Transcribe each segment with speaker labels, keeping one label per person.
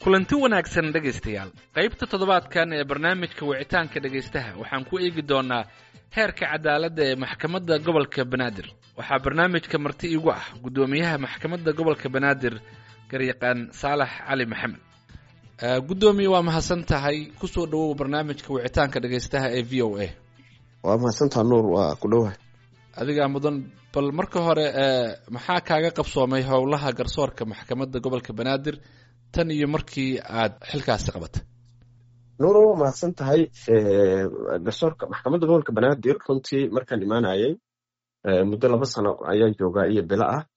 Speaker 1: kulanti wanaagsan dhegaystayaal qaybta toddobaadkan ee barnaamijka wicitaanka dhegaystaha waxaan ku eegi doonaa heerka cadaaladda ee maxkamadda gobolka banaadir waxaa barnaamijka marti igu ah guddoomiyaha maxkamadda gobolka banaadir garyaqaan saalax cali maxamed guddoomiye waa mahadsan tahay kusoo dhawow barnaamijka wicitaanka dhegaystaha ee v o a
Speaker 2: waa mahadsantaha nuur waa ku dhowahay
Speaker 1: adigaa mudan bal marka hore maxaa kaaga qabsoomay howlaha garsoorka maxkamadda gobolka banaadir tan iyo markii aad xilkaasi qabatay
Speaker 2: nuur waa mahadsan tahay garsoorka maxkamadda gobolka banaadir runtii markaan imaanayay muddo laba sano ayaan joogaa iyo bilo ah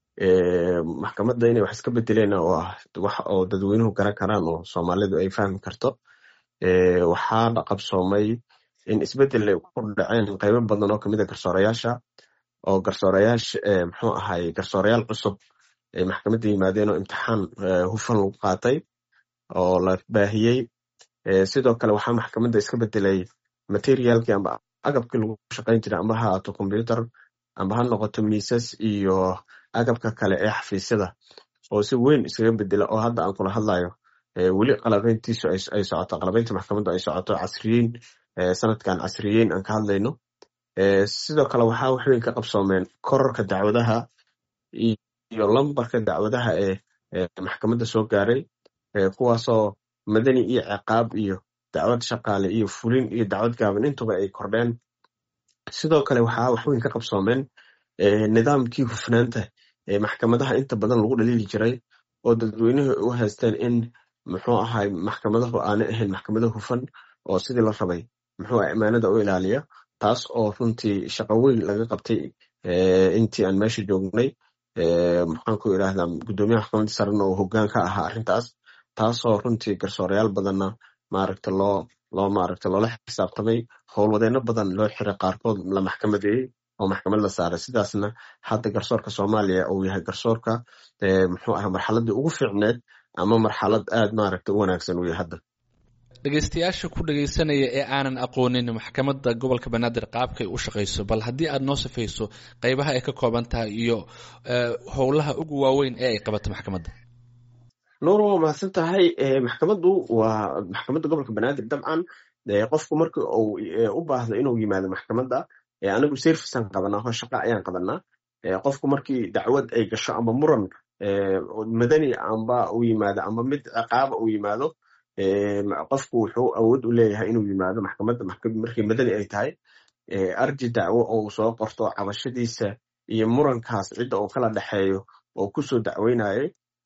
Speaker 2: maxkamadda inay wax iska bedeleen oo ah wax oo dadweynuhu garan karaan oo soomaalidu ay fahmi karto waxaana qabsoomay in isbedel ay ku dhaceen qaybo badan oo kamid a garsoorayaasha oo garsoorayaasha muxuu ahay garsoorayaal cusub ay maxkamadda yimaadeen oo imtixaan hufan lagu qaatay oo la baahiyey sidoo kale waxaa maxkamadda iska bedelay materialkii amba agabkii lagu shaqayn jiray amba ha ahaato combyuter amba ha noqoto miisas iyo agabka kale ee xafiisyada oo si weyn iskaga bedela oo hadda aan kula hadlayo weli qalabeyntiisu ay socoto qalabeynta maxkamadda ay socoto casriyeyn sanadkan casriyeyn aan ka hadlayno sidoo kale waxaa waxweyn ka qabsoomeen korarka dacwadaha iyo lambarka dacwadaha ee maxkamadda soo gaaray kuwaasoo madani iyo ciqaab iyo dacwad shaqaale iyo fulin iyo dacwad gaaban intuba ay kordheen sidoo kale waxaa waxweyn ka qabsoomeen nidaamkii hufnaanta ee maxkamadaha inta badan lagu dhaliili jiray oo dadweynuhu u haysteen in muxuu ahay maxkamadahu aanay ahayn maxkamado hufan oo sidii la rabay muxuu ah imaanada u ilaaliya taas oo runtii shaqo weyn laga qabtay intii aan meesha joognay maxaan ku idhaahdaa guddoomiyaha maxkamadda sarena oo hoggaan ka ahaa arrintaas taasoo runtii garsoorayaal badanna maaragta loo loo maaragta loola xisaabtamay howlwadeenno badan loo xiray qaarkood la maxkamadeeyey oo maxkamad la saaray sidaasna hadda garsoorka soomaaliya uu yahay garsoorka muxuu ah marxaladii ugu fiicneed ama marxalad aad maaragta u wanaagsan uu yahay hadda
Speaker 1: dhegaystayaasha ku dhegaysanaya ee aanan aqoonin maxkamadda gobolka banaadir qaabkay u shaqayso bal haddii aad noo safayso qaybaha ay ka kooban tahay iyo howlaha ugu waaweyn ee ay qabato maxkamadda
Speaker 2: nuur waa mahadsan tahay maxkamaddu waa maxkamadda gobolka banaadir dabcan qofku marka uu u baahdo inuu yimaado maxkamadda anigu servicean qabanaa hoo shaqa ayaan qabanaa qofku markii dacwad ay gasho ama muran madani amba u yimaado amba mid ciqaaba uu yimaado qofku wuxuu awood u leeyahay inuu yimaado maxkamadda markii madani ay tahay arji dacwo oo uu soo qorto cabashadiisa iyo murankaas cidda uu kala dhexeeyo oo kusoo dacweynayay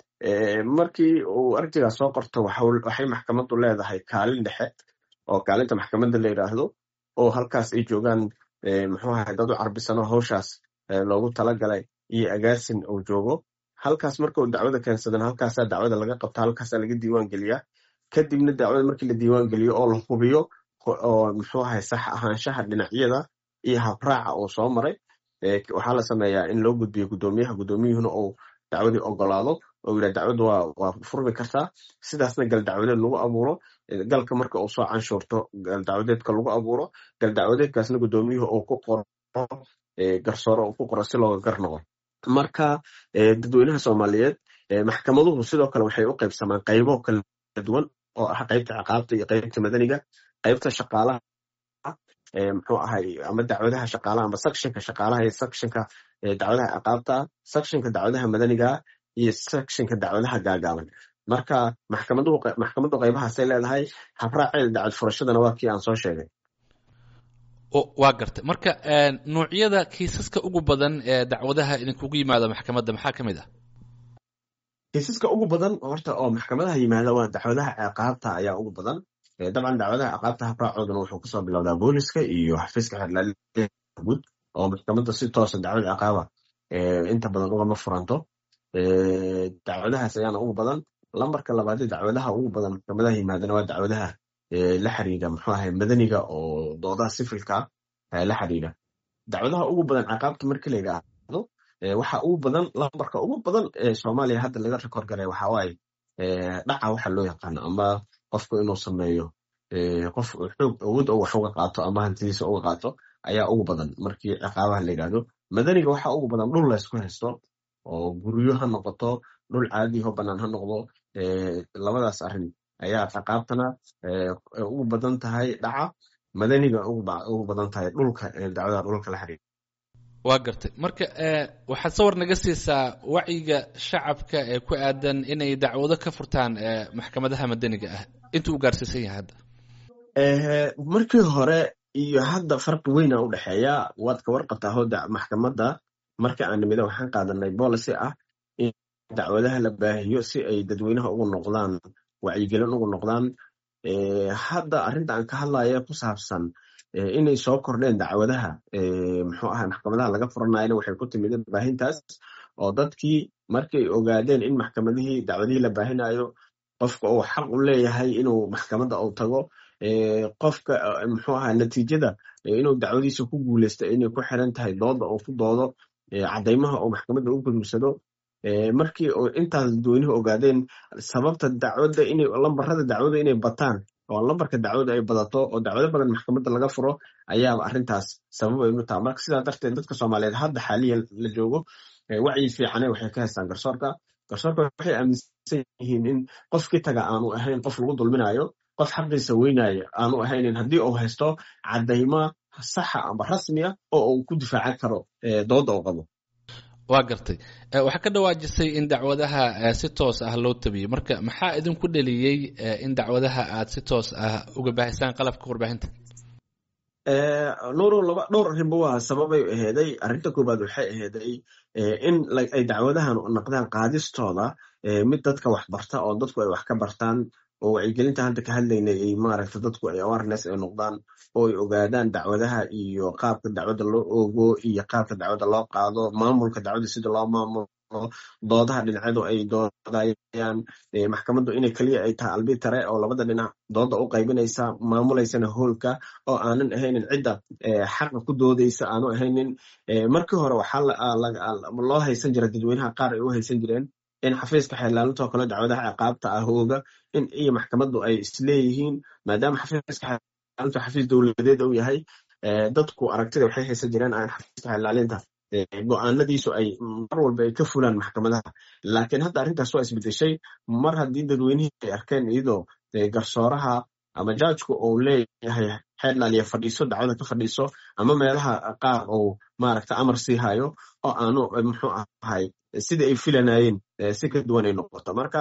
Speaker 2: markii uu arjigaas soo qorto waxay maxkamaddu leedahay kaalin dhexe oo kaalinta maxkamadda la yidhaahdo oo halkaas ay joogaan muxuu ahay dad u carbisano hawshaas loogu talagalay iyo agaasin uu joogo halkaas marka uu dacwada keensadana halkaasaa dacwada laga qabta halkaasaa laga diiwaan geliyaa kadibna dacwada markii la diiwaan geliyo oo la hubiyo oo muxuu ahay sax ahaanshaha dhinacyada iyo habraaca uu soo maray waxaa la sameeyaa in loo gudbiyo guddoomiyaha guddoomiyuhuna uu dacwadii ogolaado oo yidhah dacwadu waa waa furmi kartaa sidaasna gal dacwadeed lagu abuuro galka marka uu soo canshuurto gal dacwadeedka lagu abuuro gal dacwadeedkaasna guddoomiyuhu uu ku qoro garsoore uu ku qoro si looga gar noqo marka dadweynaha soomaaliyeed maxkamaduhu sidoo kale waxay u qaybsamaan qaybo kala duwan oo ah qaybta ciqaabta iyo qaybta madaniga qaybta shaqaalaha muxuu ahay ama dacwadaha shaqaalaha ama sectionka shaqaalaha iyo sectionka dacwadaha ciqaabta sectionka dacwadaha madaniga iyo sectionka dacwadaha gaagaaban marka maxkamaduhu maxkamaddu qaybahaasay leedahay habraaceeda dacwad furashadana waa kii aan soo sheegay
Speaker 1: waa gartay marka nuucyada kiisaska ugu badan ee dacwadaha idinkugu yimaado maxkamadda maxaa ka mid ah
Speaker 2: kiisaska ugu badan horta oo maxkamadaha yimaada waa dacwadaha ciqaabta ayaa ugu badan dabcan dacwadaha ciqaabta habraacooduna wuxuu kasoo bilowdaa booliska iyo xafiiska xerlaaliya guud oo maxkamadda si toosa dacwad ciqaaba inta badan ugama furanto dacwadahaas ayaana ugu badan lambarka labaadee dacwadaha ugu badan maxkamadaha yimaadana waa dacwadaha la xiriira muxuu ahay madaniga oo doodaha sifilka la xiriira dacwadaha ugu badan ciqaabta markii la yidhaahdo waxa ugu badan lambarka ugu badan ee soomaaliya hadda laga rekord garay waxa waaye dhaca waxa loo yaqaano ama qofku inuu sameeyo qof xoog awood oo wax uga qaato ama hantidiisa uga qaato ayaa ugu badan markii ciqaabaha la yidhaahdo madaniga waxa ugu badan dhul laysku haysto oo guryo ha noqoto dhul caadiho banaan ha noqdo labadaas arrin ayaa ciqaabtana ugu badan tahay dhaca madaniga ugu badan tahay dhulka dacwada dhulka la xiriira
Speaker 1: waa gartay marka waxaad sawar naga siisaa wacyiga shacabka ee ku aadan inay dacwado ka furtaan maxkamadaha madaniga ah intuu u gaarsiisan yahay hadda
Speaker 2: markii hore iyo hadda farqi weyna u dhexeeya waad ka warqabtaa hoda maxkamadda marka aan nimida waxaan qaadanay policy ah in dacwadaha la baahiyo si ay dadweynaha ugu noqdaan wacyigelin ugu noqdaan hadda arrinta aan ka hadlaya ku saabsan inay soo kordheen dacwadaha muxuu ahay maxkamadaha laga furanayana waxay ku timid baahintaas oo dadkii markay ogaadeen in maxkamadihii dacwadihii la baahinayo qofka uu xaq u leeyahay inuu maxkamadda uu tago qofka muxuu ahaa natiijada inuu dacwadiisa ku guuleysto inay ku xiran tahay dooda uu ku doodo caddaymaha uu maxkamadda u gudubsado markii intaas dadweynuhu ogaadeen sababta dacwadda inay lambarada dacwada inay bataan oo lambarka dacwada ay badato oo dacwado badan maxkamadda laga furo ayaaba arrintaas sabab ay u taha marka sidaa darteed dadka soomaaliyeed hadda xaaliyan la joogo wacyi fiicane waxay ka haystaan garsoorka garsoorka waxay aaminsan yihiin in qofkii taga aanu ahayn qof lagu dulminayo qof xaqiisa weynaya aanu ahaynin haddii uu haysto caddayma saxa amba rasmiya oo uu ku difaacan karo dooda uu qabo
Speaker 1: waa gartay waxaa ka dhawaajisay in dacwadaha si toos ah loo tabiyey marka maxaa idinku dheliyey in dacwadaha aad si toos ah uga baahisaan qalabka warbaahinta
Speaker 2: nuuro laba dhowr arrinba waa sababay aheeday arrinta koowaad waxay aheeday in ay dacwadahan noqdaan qaadistooda mid dadka wax barta oo dadku ay wax ka bartaan oo wacyigelinta hadda ka hadlaynay ay maaragta dadku ay awareness ay noqdaan oo ay ogaadaan dacwadaha iyo qaabka dacwadda loo oogo iyo qaabka dacwadda loo qaado maamulka dacwadda sida loo maamulo doodaha dhinacyadu ay doodayaan maxkamaddu inay keliya ay tahay albitare oo labada dhinac dooda u qaybinaysa maamulaysana hoolka oo aanan ahaynin cidda xaqa ku doodaysa aanu ahaynin markii hore waxaa loo haysan jira dadweynaha qaar ay u haysan jireen in xafiiska xeelaalintoo kale dacwadaha ciqaabta ah hooga in iyo maxkamaddu ay isleeyihiin maadaama xafiiska xeelaalintu xafiis dowladeed uu yahay dadku aragtida waxay haysan jireen aan xafiiska xeelaalinta go-aanadiisu ay mar walba ay ka fulaan maxkamadaha laakiin hadda arrintaas waa isbedeshay mar haddii dadweynihii ay arkeen iyadoo garsooraha ama jaajku uu leeyahay xeerlaaliya fadhiiso dacwada ka fadhiiso ama meelaha qaar uu maaragta amar sii hayo oo aanu muxuu ahay sidai ay filanayeen si ka duwan ay noqoto marka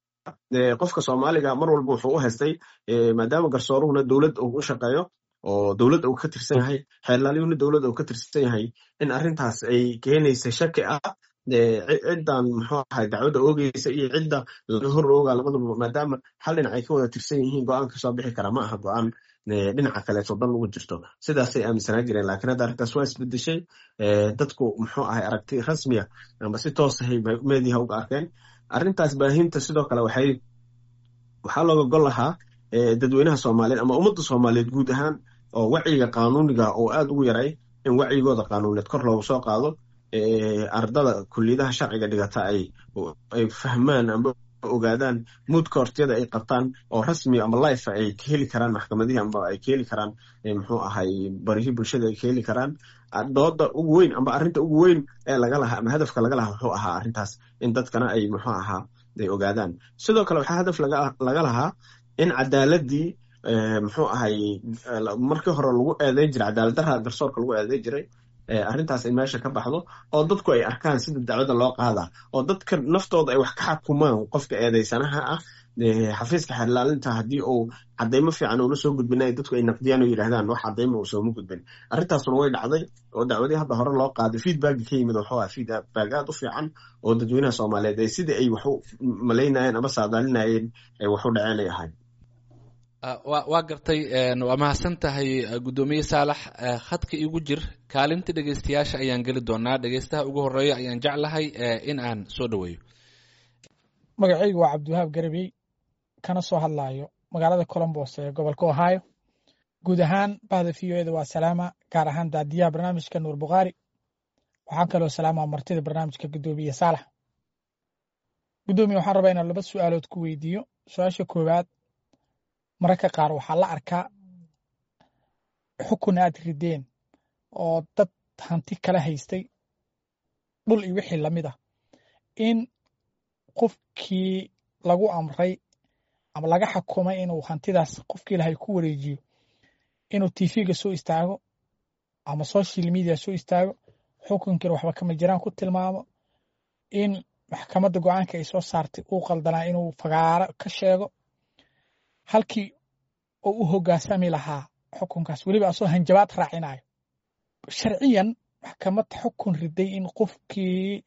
Speaker 2: qofka soomaaliga mar walba wuxuu u haystay maadaama garsooruhuna dowlad uu u shaqeeyo oo dowladda uu ka tirsan yahay xeerlaaliyuhuna dowladda uu ka tirsan yahay in arrintaas ay keenaysa shaki ah ciddan muxuu ahay dacwadda oogeysa iyo cidda laga hor ooga labadaba maadaama hal dhinac ay ka wada tirsan yihiin go-aan kasoo bixi kara ma aha go-aan dhinaca kaleeto dan ugu jirto sidaasay aaminsanaa jireen lakiin hadda arrintaas waa isbedeshay dadku muxuu ahay aragti rasmiya amba si toosahay meediha uga arkeen arrintaas baahinta sidoo kale waxay waxaa looga gol lahaa dadweynaha soomaaliyeed ama ummadda soomaaliyeed guud ahaan oo wacyiga qaanuuniga oo aad ugu yaray in wacyigooda qaanuuneed kor loogu soo qaado ardada kuliyadaha sharciga dhigata ay fahmaan amba ogaadaan muudka hortiyada ay qabtaan oo rasmi ama life ay ka heli karaan maxkamadihii amba ay ka heli karaan muxuu ahay barihii bulshada ay ka heli karaan dooda ugu weyn amba arrinta ugu weyn ee laga lahaa ama hadafka laga lahaa wuxuu ahaa arrintaas in dadkana ay muxuu ahaa ay ogaadaan sidoo kale waxaa hadaf laga lahaa in cadaaladii muxuu ahay markii hore lagu eedeyn jiray cadaalad darra garsoorka lagu eedeyn jiray arrintaas in meesha ka baxdo oo dadku ay arkaan sida dacwada loo qaadaa oo dadka naftooda ay wax ka xakumaan qofka eedeysanaha ah xafiiska xeerlaalinta haddii uu cadaymo fiican uula soo gudbinay dadku ay naqdiyaan oo yidhahdaan wax cadaymo uu sooma gudbin arrintaasuna way dhacday oo dacwadii hadda hore loo qaaday feedbacki ka yimid wuxuu ahaa feedback aad u fiican oo dadweynaha soomaaliyeed ay sidii ay wax u malaynayeen ama saadaalinayeen ay wax u dhaceen ay ahayd
Speaker 1: waa gartay waa mahadsan tahay guddoomiye saalax khadka igu jir kaalinta dhegeystayaasha ayaan geli doonaa dhegeystaha ugu horeeya ayaan jeclahay in aan soo dhoweeyo
Speaker 3: magacaygu waa cabdiwahaab garabey kana soo hadlaayo magaalada colombos ee gobolka ohio guud ahaan bahda v o eda waa salaama gaar ahaan daadiyaha barnaamijka nuur bukhaari waxaan kaloo salaamaa martida barnaamijka guddoomiye saalax guddoomiye waxaan rabaa inaan laba su'aalood ku weydiiyo su-aasha koowaad mararka qaar waxaa la arkaa xukun aad rideen oo dad hanti kala haystay dhul iyo wixii lamid ah in qofkii lagu amray ama laga xakumay inuu hantidaas qofkii lahay ku wareejiyo inuu tv-ga soo istaago ama social media soo istaago xukunkiina waxba kama jiraan ku tilmaamo in maxkamadda go-aanka ay soo saartay uu qaldanaa inuu fagaaro ka sheego halkii oo u hoggaansami lahaa xukunkaas weliba asoo hanjabaad raacinayo sharciyan maxkamad xukun riday in qofkii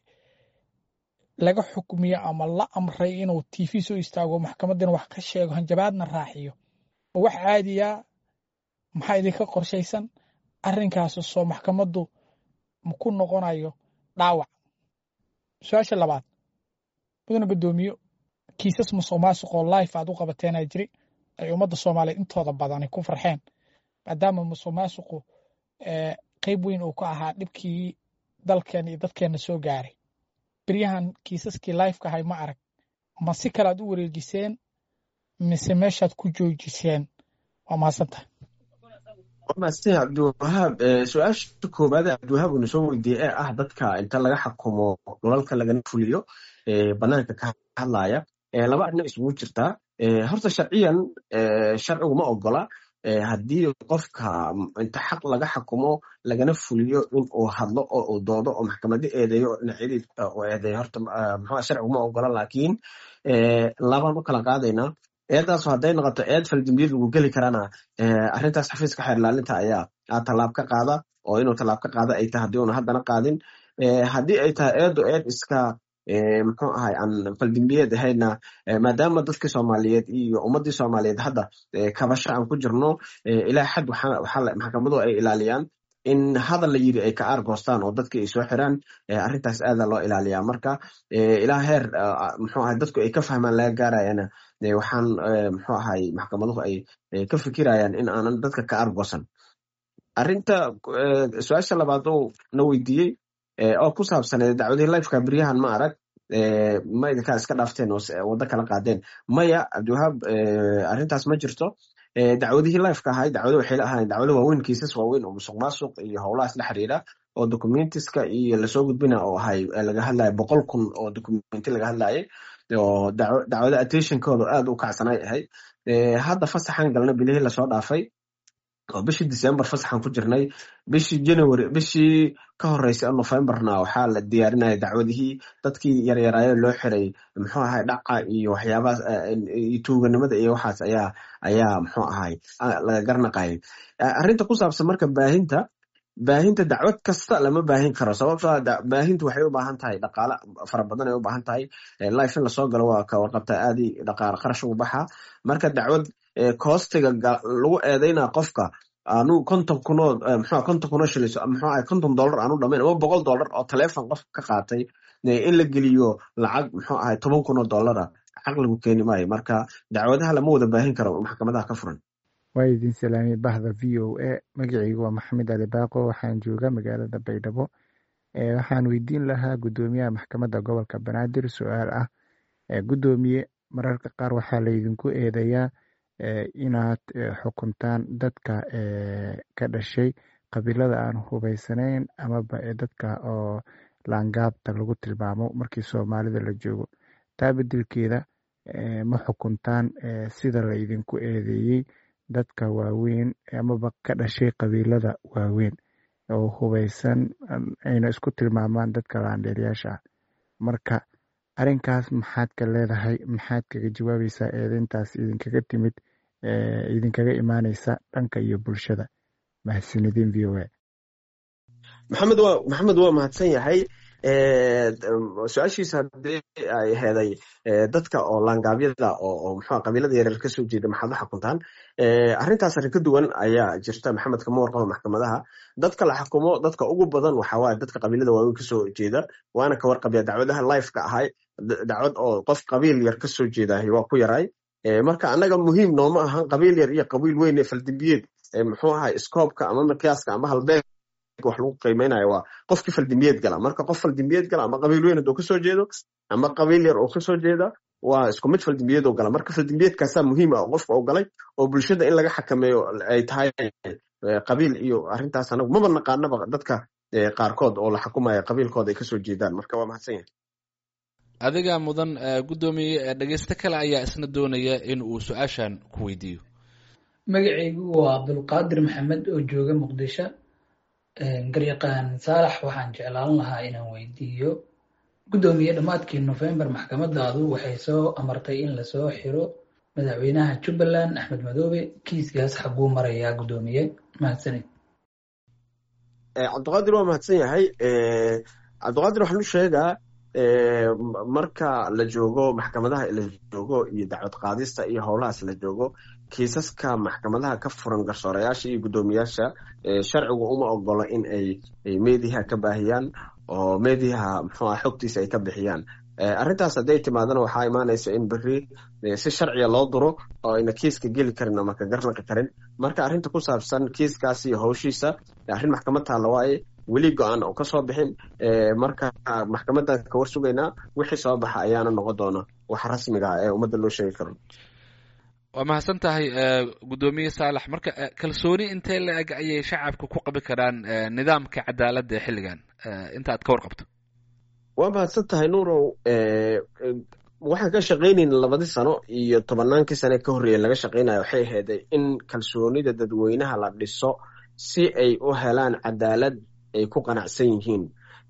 Speaker 3: laga xukmiyo ama la amray inuu tv soo istaago maxkamaddina wax ka sheego hanjabaadna raaxiyo oo wax caadiya maxaa idinka qorshaysan arrinkaas soo maxkamaddu ku noqonayo dhaawac su-aasha labaad mudana guddoomiyo kiisas musuq maasuq oo life aad u qabateenaa jiri ay ummadda soomaaliyeed intooda badani ku farxeen maadaama musuq maasuqu qeyb weyn uu ka ahaa dhibkii dalkeen iyo dadkeenna soo gaaray beryahan kiisaskii lifeka ahay ma arag ma si kale aad u wareejiseen mise meeshaad ku joojiseen waa mahadsantahay
Speaker 2: maastin cabdiwahaab su-aasha koowaad ee cabdiwahaab uuna soo weydiiyey ee ah dadka inta laga xakumo dhulalka lagana fuliyo banaanka ka hadlaya laba arrin isugu jirtaa horta sharciyan sharcigu ma ogola haddii qofka inta xaq laga xakumo lagana fuliyo in uu hadlo oo uu doodo oo maxkamado eedeeyo oo dhinacyadii uu eedeeyo horta muxuu sharcigu ma ogola laakiin labaan u kala qaadaynaa eedaasu hadday noqoto eed faldambiyad lagu geli karana arrintaas xafiiska xeer ilaalinta ayaa tallaab ka qaada oo inuu tallaab ka qaada ay tahay haddii una haddana qaadin haddii ay tahay eedu eed iska muxuu ahay aan faldambiyeed ahayna maadaama dadkii soomaaliyeed iyo ummaddii soomaaliyeed hadda kabasho aan ku jirno ilaa xad maxkamaduhu ay ilaaliyaan in hadal la yiri ay ka aargoostaan oo dadkii ay soo xiraan arrintaas aada loo ilaaliyaa marka ilaa heer muxuu ahay dadku ay ka fahmaan laga gaarayana waxaan muxuu ahay maxkamaduhu ay ka fikirayaan in aanan dadka ka aargoosan arrinta su-aasha labaad oo na weydiiyey oo ku saabsaneed dacwadihii lifeka beryahan ma arag ma idinkaa iska dhaafteen oo waddo kala qaadeen maya cabdiwahaab arrintaas ma jirto dacwadihii lifeka ahay dacwado waxay la ahaayeen dacwado waaweyn kiisas waaweyn oo musuq maasuq iyo howlahaas la xiriira oo documentiska iyo lasoo gudbina oo ahay laga hadlaya boqol kun oo documenti laga hadlayay oo dacwado attentionkooda aad u kacsanay ahayd hadda fasaxan galna bilihii lasoo dhaafay oo bishii december fasaxan ku jirnay bishii january bishii ka horeysay oo novemberna waxaa la diyaarinaya dacwadihii dadkii yaryaraayo loo xiray muxuu ahay dhaca iyo waxyaabahaas iyo tuuganimada iyo waxaas ayaa ayaa muxuu ahay laga garnaqayay arrinta ku saabsan marka baahinta baahinta dacwad kasta lama baahin karo sababtoo baahintu waxay u baahan tahay dhaqaale fara badan ay u baahan tahay life in lasoo galo waa ka warqabta aadi dhaqaale qarash ugu baxa marka dacwad koostiga lagu eedeyna qofka anu konton kunoo mxua konton kunoo shilis mxuu ahay konton dollar aanu dhamayn ama boqol dollar oo taleefon qof ka qaatay in la geliyo lacag muxuu ahay toban kunoo dollara caqligu keeni maayo marka dacwadaha lama wada baahin karo maxkamadaha ka furan
Speaker 4: waa idin salaamay bahda v o a magacaygu waa maxamed ali baaqo waxaan jooga magaalada baydhabo waxaan weydiin lahaa guddoomiyaha maxkamadda gobolka banaadir su-aal ah guddoomiye mararka qaar waxaa laydinku eedeeyaa inaad xukuntaan dadka ka dhashay qabiilada aan hubeysanayn amaba dadka oo laangaabta lagu tilmaamo markii soomaalida la joogo taa bedelkeeda ma xukuntaan sida laydinku eedeeyey dadka waaweyn amaba ka dhashay qabiilada waaweyn oo hubeysan ayna isku tilmaamaan dadka laandheeryaasha ah marka arrinkaas maxaad ka leedahay maxaad kaga jawaabaysaa eedeyntaas idinkaga timid idinkaga imaaneysa dhanka iyo bulshada mahadsanidin v o a
Speaker 2: maxamed waa maxamed waa mahadsan yahay su-aashiisa haddii ay heeday dadka oo laangaabyada oo muxua qabiilada yareer ka soo jeeda maxaad u xakuntaan arrintaas arrin ka duwan ayaa jirta maxamed kama warqaba maxkamadaha dadka la xakumo dadka ugu badan waxa waaye dadka qabiilada waaweyn kasoo jeeda waana ka warqabya dacwadaha lifeka ahay dacwad oo qof qabiil yar kasoo jeedahay waa ku yaray marka annaga muhiim nooma ahan qabiil yar iyo qabiil weyn ee faldambiyeed muxuu ahay scoobka ama miqyaaska ama halbeeg wax lagu qiimeynayo waa qofkii faldambiyeed gala marka qof faldambiyeed gala ama qabiil weyn hadduu kasoo jeedo ama qabiil yar oo kasoo jeeda waa isku mid faldambiyeed oo gala marka faldambiyeedkaasaa muhiim ah oo qofka oo galay oo bulshada in laga xakameeyo ay tahay qabiil iyo arrintaas anagu maba naqaanaba dadka qaarkood oo la xukumaya qabiilkooda ay kasoo jeedaan marka waa mahadsan yahay
Speaker 1: adiga mudan guddoomiye dhegeysto kale ayaa isna doonaya in uu su-aashan ku weydiiyo
Speaker 5: magacaygu waa cabdulqaadir maxamed oo jooga muqdisho garyaqaan saalax waxaan jeclaan lahaa inaan weydiiyo guddoomiye dhammaadkii nofembar maxkamadaadu waxay soo amartay in lasoo xiro madaxweynaha jubbaland axmed madoobe kiiskaas xaguu marayaa guddoomiye mahadsanid
Speaker 2: cabdiqaadir waa mahadsan yahay cabdiqaadir waxaan u sheegaa marka la joogo maxkamadaha la joogo iyo dacwad qaadista iyo howlahaas la joogo kiisaska maxkamadaha ka furan garsoorayaasha iyo guddoomiyaasha sharcigu uma ogolo in ay meediyaha ka baahiyaan oo meediyaha muxuuah xogtiisa ay ka bixiyaan arrintaas hadday timaadana waxaa imaanaysa in beri si sharciga loo duro oo ayna kiiska geli karin ama ka garnaqi karin marka arrinta ku saabsan kiiskaas iyo howshiisa arrin maxkamad taalla waaye weli go-aan oo kasoo bixin marka maxkamadan ka war sugaynaa wixii soo baxa ayaana noqon doona wax rasmiga ah ee ummadda loo sheegi karo
Speaker 1: waa mahadsan tahay guddoomiye saalax marka kalsooni intee la eg ayay shacabka ku qabi karaan nidaamka cadaaladda ee xilligan inta aad ka warqabto
Speaker 2: waa mahadsan tahay nuurow waxaan ka shaqaynayna labadii sano iyo tobannaankii sane ka horreeya laga shaqaynayo waxay aheeday in kalsoonida dadweynaha la dhiso si ay u helaan cadaalad ay ku qanacsan yihiin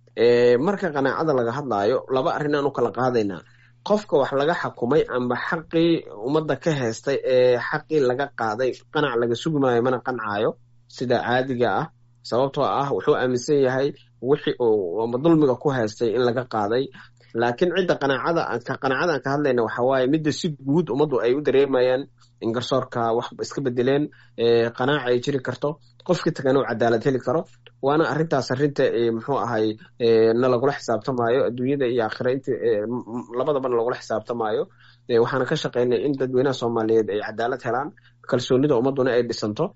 Speaker 2: marka qanaacada laga hadlaayo laba arrin aan u kala qaadaynaa qofka wax laga xakumay amba xaqii ummadda ka heystay ee xaqii laga qaaday qanac laga sugi maayo mana qancaayo sida caadiga ah sababtoo ah wuxuu aaminsan yahay wixii uu dulmiga ku haystay in laga qaaday laakiin cidda qanaacada qanaacadaan ka hadlayna waxa waaye midda si guud ummaddu ay u dareemayaan in garsoorka wax iska bedeleen qanaaca ay jiri karto qofkii tagan uu cadaalad heli karo waana arrintaas arrinta muxuu ahay na lagula xisaabtamaayo adduunyada iyo aakhira int labadabana lagula xisaabtamaayo waxaana ka shaqaynay in dadweynaha soomaaliyeed ay cadaalad helaan kalsoonida ummadduna ay dhisanto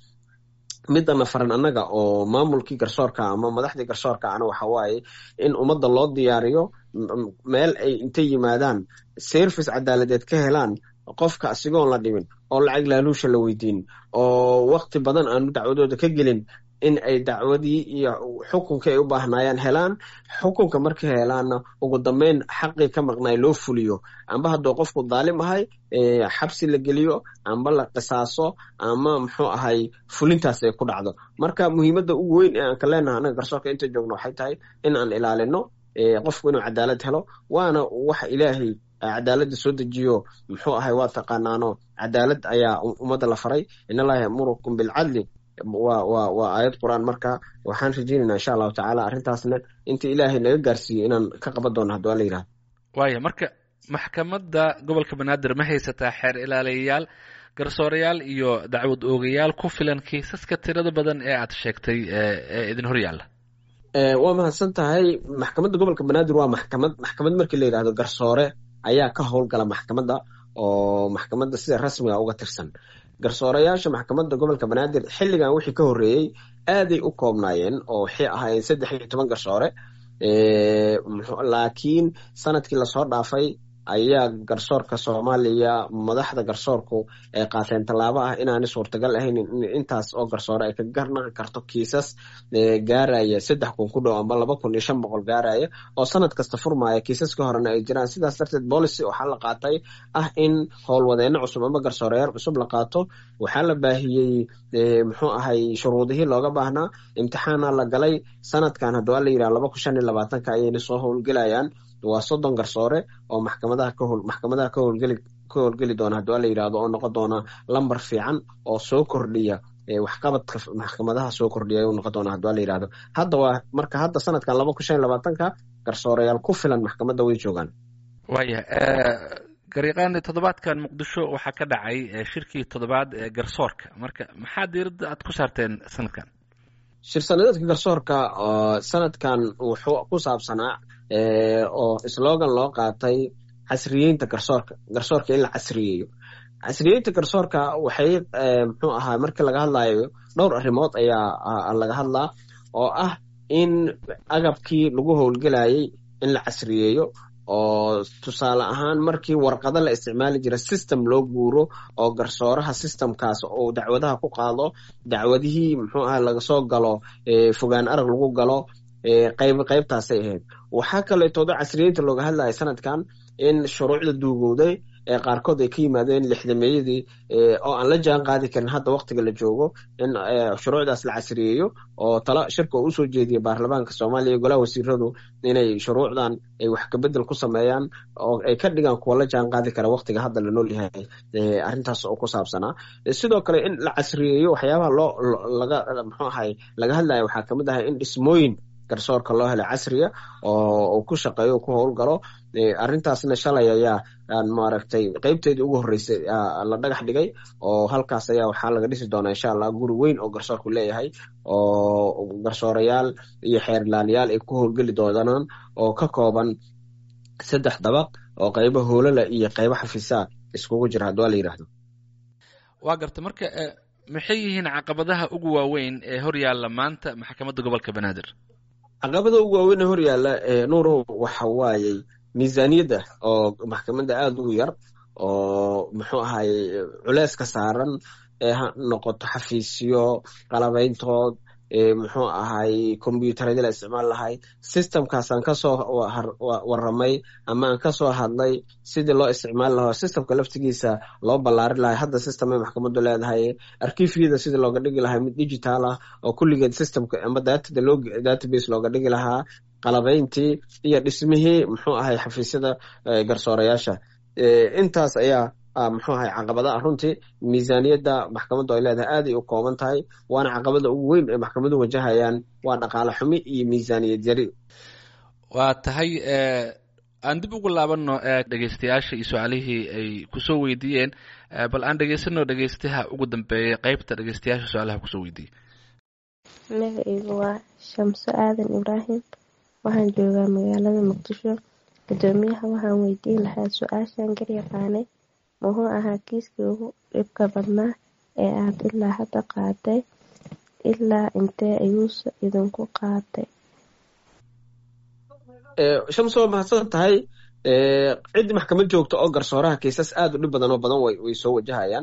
Speaker 2: midana faran annaga oo maamulkii garsoorka ama madaxdii garsoorka ana waxa waaye in ummadda loo diyaariyo meel ay intay yimaadaan service cadaaladeed ka helaan qofka asigoon la dhimin oo lacag laaluusha la weydiin oo wakti badan aanu dacwadooda ka gelin in ay dacwadii iyo xukunkii ay u baahnaayaan helaan xukunka markay helaanna ugu dambeyn xaqii ka maqnaay loo fuliyo amba hadduu qofku daalim ahay xabsi la geliyo amba la qisaaso ama muxuu ahay fulintaas ay ku dhacdo marka muhiimadda ugu weyn ee aan ka leenaha anaga garsoorka inta joogno waxay tahay in aan ilaalino qofku inuu cadaalad helo waana waxa ilaahay cadaaladda soo dejiyo muxuu ahay waa taqaanaano cadaalad ayaa ummadda la faray in allaha yamurukum bilcadli wa wa waa aayad qur-aan marka waxaan rajeynayna insha allahu tacaala arrintaasna inta ilaahay naga gaarsiiyo inaan ka qaban doono hadduu alla yidhahdo
Speaker 1: waaya marka maxkamadda gobolka banaadir ma haysataa xeer ilaaliyayaal garsoorayaal iyo dacwad oogayaal ku filan kiisaska tirada badan ee aad sheegtay ee idin hor yaalla
Speaker 2: waa mahadsan tahay maxkamadda gobolka banaadir waa maxkamad maxkamad markii la yidhahdo garsoore ayaa ka howlgala maxkamadda oo maxkamadda sida rasmiga uga tirsan garsoorayaasha maxkamadda gobolka banaadir xilligan wixii ka horreeyey aaday u koobnaayeen oo waxay ahaayeen saddex iyo toban garsoore laakiin sanadkii lasoo dhaafay ayaa garsoorka soomaaliya madaxda garsoorku ay qaateen tallaabo ah inaanay suurtagal ahayn intaas oo garsoore ay ka garnaqi karto kiisas gaaraya saddex kun ku dhow amba laba kun iyo shan boqol gaaraya oo sanad kasta furmaya kiisaska horena ay jiraan sidaas darteed policy waxaa la qaatay ah in howlwadeeno cusub amba garsooreyaal cusub la qaato waxaa la baahiyey muxuu ahay shuruudihii looga baahnaa imtixaana la galay sanadkan hadduu ala yidhaha laba kun shan iyo labaatanka ayayna soo howlgelayaan waa soddon garsoore oo maxkamadaha ka howl maxkamadaha ka howlgeli ka howlgeli doona hadduu ala yidhahdo oo noqon doona lambar fiican oo soo kordhiya waxqabadka maxkamadaha soo kordhiya ayuu noqon doona hadduu ala yidhahdo hadda waa marka hadda sanadkan laba kun shan iyo labaatanka garsooreyaal ku filan maxkamadda way joogaan
Speaker 1: waaya garyaqaani toddobaadkan muqdisho waxaa ka dhacay shirkii toddobaad ee garsoorka marka maxaa diiradda aad ku saarteen sanadkan
Speaker 2: shir sanadeedka garsoorka sanadkan wuxuu ku saabsanaa oo slogan loo qaatay casriyeynta garsoorka garsoorka in la casriyeeyo casriyeynta garsoorka waxay muxuu ahaa markii laga hadlayo dhowr arrimood ayaa laga hadlaa oo ah in agabkii lagu howlgelayay in la casriyeeyo oo tusaale ahaan markii warqado la isticmaali jira system loo guuro oo garsooraha systemkaas uu dacwadaha ku qaado dacwadihii muxuu aha laga soo galo fogaan arag lagu galo qayb qaybtaasay ahayd waxaa kaleetooda casriyeynta looga hadlaya sanadkan in shuruucda duugowday ee qaarkood ay ka yimaadeen lixdameeyadii oo aan la jaan qaadi karin hadda waktiga la joogo in shuruucdaas la casriyeeyo oo tala shirka uu usoo jeediyay baarlamaanka soomaaliya iyo golaha wasiiradu inay shuruucdan ay wax kabedel ku sameeyaan oo ay ka dhigaan kuwa la jaan qaadi kara waktiga hadda la nool yahay arrintaas oo ku saabsanaa sidoo kale in la casriyeeyo waxyaabaha loo laga muxuu ahay laga hadlaya waxaa kamid ahay in dhismooyin garsoorka loo helay casriya oo uu ku shaqeeyo ku howlgalo arrintaasna shalay ayaa maaragtay qeybteedii ugu horreysay la dhagax dhigay oo halkaas ayaa waxaa laga dhisi doonaa insha allah guri weyn oo garsoorku leeyahay oo garsoorayaal iyo xeerlaaliyaal ay ku howlgeli doonaan oo ka kooban saddex dabaq oo qeybo hoolala iyo qeybo xafiisaa iskugu jira haddii waa la yidhaahdo
Speaker 1: waa garta marka maxay yihiin caqabadaha ugu waaweyn ee hor yaalla maanta maxkamadda gobolka banaadir
Speaker 2: caqabada ugu waaweyn ee hor yaalla nuuro waxa waayey miisaaniyadda oo maxkamadda aada ugu yar oo muxuu ahay culeyska saaran ee ha noqoto xafiisyo qalabayntood muxuu ahay combyuteradii la isticmaal lahay systemkaasaan kasoo waramay ama aan kasoo hadlay sidii loo isticmaali lahaa systemka laftigiisa loo ballaarin lahay hadda systemay maxkamaddu leedahay arkiifyada sidii looga dhigi lahaa mid digital ah oo kulligeed systemka ama datada loo database looga dhigi lahaa qalabayntii iyo dhismihii muxuu ahay xafiisyada garsoorayaasha intaas ayaa muxuu ahay caqabadaha runtii miisaaniyadda maxkamaddu ay leedahay aaday u kooban tahay waana caqabada ugu weyn ee maxkamadu wajahayaan waa dhaqaale xumi iyo miisaaniyad yari
Speaker 1: waa tahay aan dib ugu laabano dhegeystayaasha iyo su-aalihii ay kusoo weydiiyeen bal aan dhegeysano dhegeystaha ugu dambeeyay qeybta dhegeystayaasha su-aalaha kusoo weydiiyey
Speaker 6: magacaygu waa shamso aadan ibraahim waxaan joogaa magaalada muqdisho gudoomiyaha waxaan weydiin lahaa su-aashan garyaqaanay muxuu ahaa kiiskii ugu dhibka badnaa ee aad ilaa hadda qaaday ilaa intee ayuuse idinku qaatay
Speaker 2: shamso waa mahadsan tahay ciddii maxkamad joogta oo garsooraha kiisas aada u dhib badan oo badan way soo wajahayaan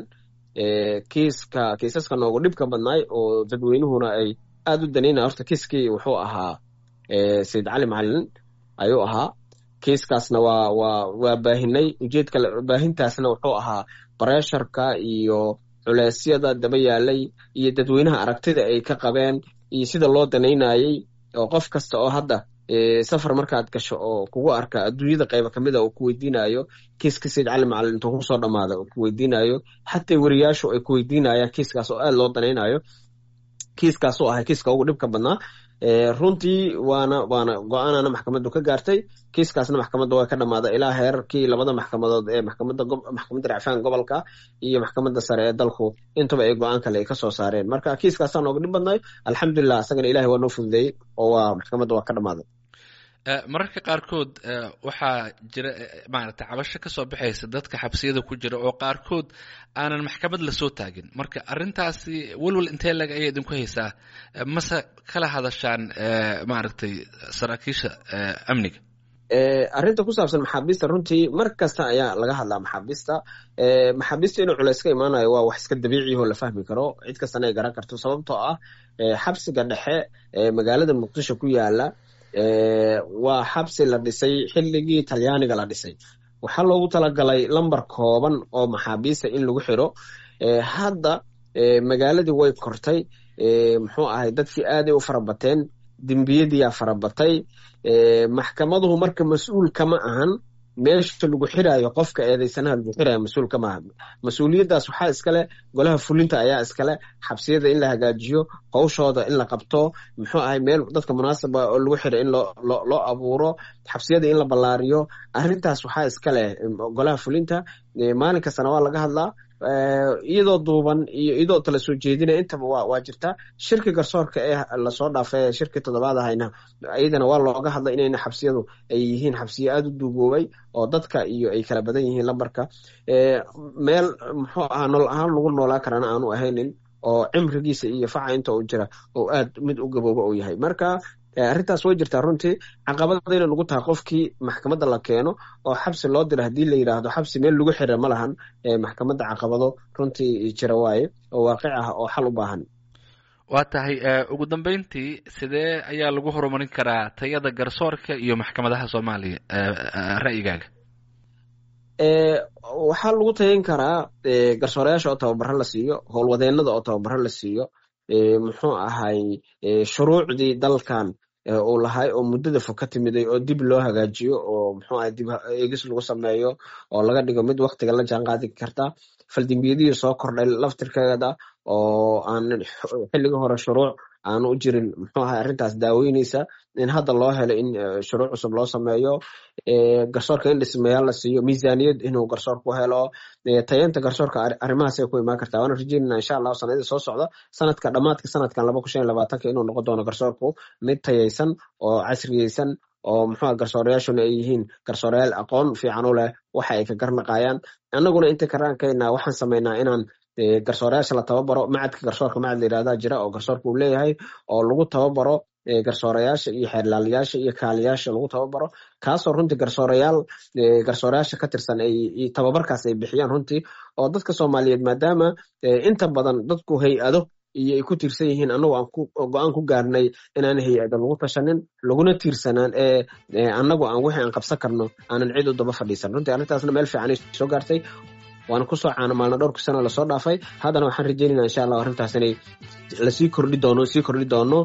Speaker 2: kiiska kiisaska noogu dhibka badnaay oo dadweynuhuna ay aada u danaynaya horta kiiskii wuxuu ahaa sayid cali macalin ayuu ahaa kiiskaasna waa waa waa baahinay ujeedka baahintaasna wuxuu ahaa baresharka iyo culeysyada daba yaalay iyo dadweynaha aragtida ay ka qabeen iyo sida loo danaynayey oo qof kasta oo hadda safar markaad gasho oo kugu arka adduunyada qayba kamida uu ku weydiinayo kiiska sayid cali macalin intuu kusoo dhamaada uu ku weydiinayo xataa weriyaashu ay ku weydiinayaan kiiskaas oo aada loo danaynayo kiiskaasuu ahay kiiska ugu dhibka badnaa runtii waana waana go-aanana maxkamaddu ka gaartay kiiskaasna maxkamadda waa ka dhamaada ilaa heerarkii labada maxkamadood ee maxkamadda maxkamadda racfaan gobolka iyo maxkamadda sare ee dalku intaba ay go-aan kale ay kasoo saareen marka kiiskaasaa nooga dhib badnay alxamdulilah isagana ilahay waa noo fududeeyey oo waa maxkamadda waa ka dhamaaday
Speaker 1: mararka qaarkood waxaa jira maaragtay cabasho kasoo baxaysa dadka xabsiyada ku jira oo qaarkood aanan maxkamad lasoo taagin marka arrintaasi welwel intee lag ayay idinku haysaa mase kala hadashaan maaragtay saraakiisha amniga
Speaker 2: arrinta ku saabsan maxaabiista runtii mar kasta ayaa laga hadlaa maxaabiista maxaabiista inuu culeys ka imaanayo waa wax iska dabiiciyaho la fahmi karo cid kastana ay garan karto sababtoo ah xabsiga dhexe ee magaalada muqdisho ku yaala waa xabsi la dhisay xilligii talyaaniga la dhisay waxaa loogu talagalay lambar kooban oo maxaabiista in lagu xiro hadda magaaladii way kortay muxuu ahay dadkii aaday u farabateen dembiyadiyaa farabatay maxkamaduhu marka mas-uul kama ahan meesha lagu xiraayo qofka eedeysanaha lagu xiraayo mas-uul kama ahan mas-uuliyaddaas waxaa iskale golaha fulinta ayaa iskale xabsiyada in la hagaajiyo howshooda in la qabto muxuu ahay meel dadka munaasaba oo lagu xira in loo loo abuuro xabsiyada in la ballaariyo arrintaas waxaa iskale golaha fulinta maalin kastana waa laga hadlaa iyadoo duuban iyo iyadoo tala soo jeedinaya intaba waa waa jirtaa shirki garsoorka ee lasoo dhaafay shirki toddobaad ahayna iyadana waa looga hadlay inayna xabsiyadu ay yihiin xabsiyo aada u duugoobay oo dadka iyo ay kala badan yihiin lambarka meel muxuu ahaa nolol ahaan lagu noolaa karana aanu ahaynin oo cimrigiisa iyo faca inta uu jira oo aad mid u gabooba uu yahay marka arrintaas way jirtaa runtii caqabada inay nagu tahay qofkii maxkamadda la keeno oo xabsi loo dira haddii la yidhaahdo xabsi meel lagu xira ma lahan maxkamadda caqabado runtii jira waaye oo waaqic ah oo xal u baahan
Speaker 1: waa tahay ugu dambeyntii sidee ayaa lagu horumarin karaa tayada garsoorka iyo maxkamadaha soomaaliya ra'yigaaga
Speaker 2: waxaa lagu tayin karaa garsoorayaasha oo tababaro la siiyo howlwadeenada oo tababaro la siiyo muxuu ahay shuruucdii dalkan uu lahay oo muddada fog ka timiday oo dib loo hagaajiyo oo muxuu ahay dib eegis lagu sameeyo oo laga dhigo mid waktiga la jaan qaadi karta faldembiyadihii soo kordhay laftirkeeda oo aan xilliga hore shuruuc aanu u jirin muxuu ahay arrintaas daaweyneysa in hadda loo helo in shuruuc cusub loo sameeyo garsoorka in dhismayaal la siiyo miisaaniyad inuu garsoorku helo tayeenta garsoorka arrimahaasay ku imaan kartaa waana rajeynana insha allahu sanadii soo socda sanadka dhammaadka sanadkan laba kun shan iyo labaatanka inuu noqon doono garsoorku mid tayeysan oo casriyeysan oo muxuu garsoorayaashuna ay yihiin garsoorayaal aqoon fiican u leh waxa ay ka garnaqayaan annaguna inta karaankayna waxaan sameynaa inaan garsoorayaasha la tababaro macadka garsoorka macad la yirahdaa jira oo garsoorka uu leeyahay oo lagu tababaro garsoorayaasha iyo xeerlaalayaasha iyo kaaliyaasha lagu tababaro kaasoo runtii garsoorayaal garsoorayaasha ka tirsan ay tababarkaas ay bixiyaan runtii oo dadka soomaaliyeed maadaama inta badan dadku hay-ado iyo ay ku tiirsan yihiin annagu aan go-aan ku gaarnay inaan hay-ada lagu tashanin laguna tiirsanaan ee annagu aan wixii aan qabsan karno aanan cid u daba fadhiisan runtii arrintaasna meel fiicanay soo gaartay waana kusoo caana maalna dhowrka sano lasoo dhaafay haddana waxaan rajeynayna insha allah arrintaas inay lasii kordhi doono sii kordhi doono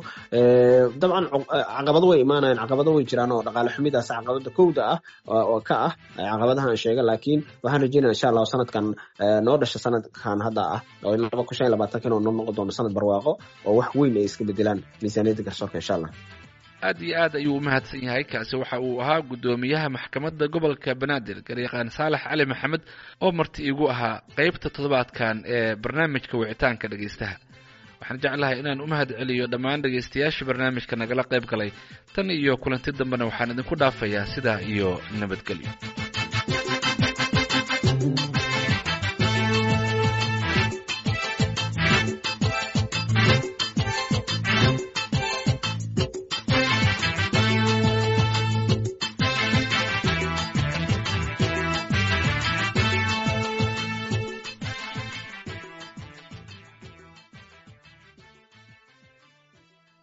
Speaker 2: dabcan caqabado way imaanayaan caqabado way jiraan oo dhaqaale xumidaas caqabada kowda ah oo ka ah caqabadaha aan sheega laakiin waxaan rajeynaya insha allah sanadkan noo dhasha sanadkan hadda ah oo laba kun shan iyo labaatanka inuu noo noqon doono sanad barwaaqo oo wax weyn ay iska bedelaan miisaaniyadda garsoorka insha allah
Speaker 1: aad iyo aad ayuu u mahadsan yahay kaasi waxa uu ahaa guddoomiyaha maxkamadda gobolka banaadir garyaqaan saalax cali maxamed oo marti iigu ahaa qeybta toddobaadkan ee barnaamijka wicitaanka dhegaystaha waxaan jeclahay inaan u mahad celiyo dhammaan dhegaystayaashii barnaamijka nagala qayb galay tan iyo kulanti dambena waxaan idinku dhaafayaa sidaa iyo nabadgelyo